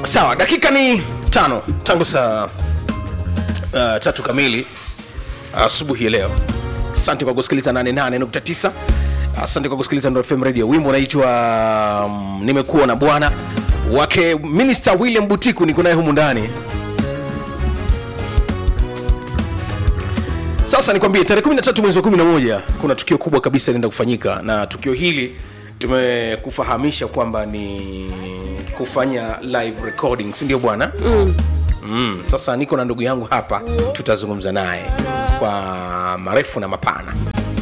sawa dakika ni tano tangu saa uh, tatu kamili asubuhi ya leo asante kwa kusikiliza 88.9 asante kwa kusikiliza Nuru fm radio wimbo unaitwa um, nimekuwa na bwana wake minister william butiku niko naye humu ndani sasa nikwambie tarehe 13 mwezi wa 11 kuna tukio kubwa kabisa linaenda kufanyika na tukio hili tumekufahamisha kwamba ni kufanya live recording si ndio bwana mm. Mm, sasa niko na ndugu yangu hapa tutazungumza naye kwa marefu na mapana